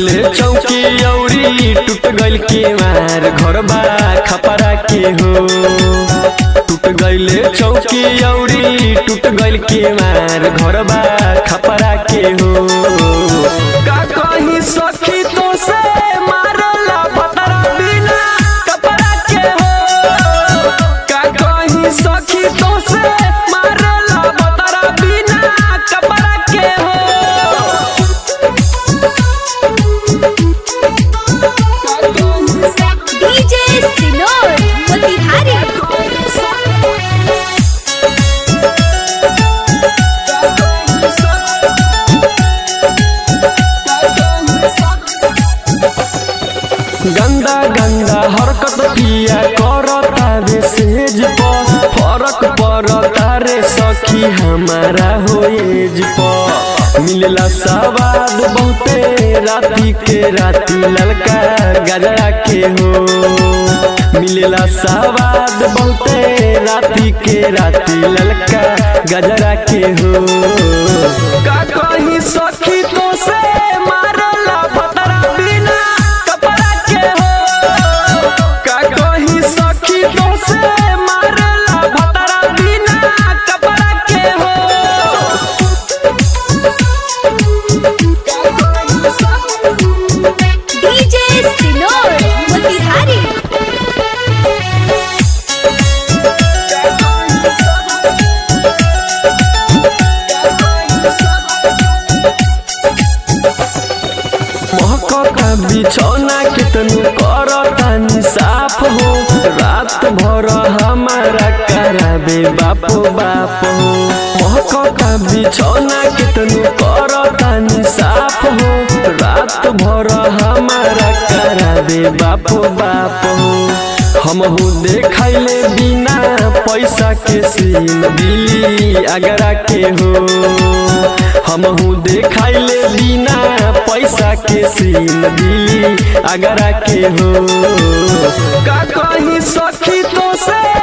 गइले चौकी औरी टूट गइल केवार घरबा खपरा के हो टूट गइले चौकी औरी टूट गइल केवार घरबा खपरा के हो का कहीं सखी तो से मारला पतरा बिना कपड़ा के हो का कहीं सखी तो से मारला पतरा बिना कपड़ा के हो डीजे सिनोर मोतिहारी गंदा गंदा हरकत किया करता रे सेज पर फरक पड़ता रे सखी हमारा होएज पर मिलला सवाद बहुते राती के राती ललका गजरा के हो मिलला सवाद बहुते राती के राती ललका गजरा के हो का कहीं सखी तो से मारला पतरा बिना कपड़ा के हो का कहीं सखी तो से मारला पतरा बिना कपड़ा के हो डीजे सिनोर मोतिहारी महकता बिछौना कितनु करतानी साफ हो रात भर हमारा कराबे बापो बाप हो महकता बिछौना कितनु करतानी साफ हो रात भर हमारा कराबे बापो बाप हो हमहू देखैले बिना पैसा के सीन दिली अगरा के हो हमहू देखैले बिना पैसा के सीन दिली अगरा के हो का कहीं सखी तो से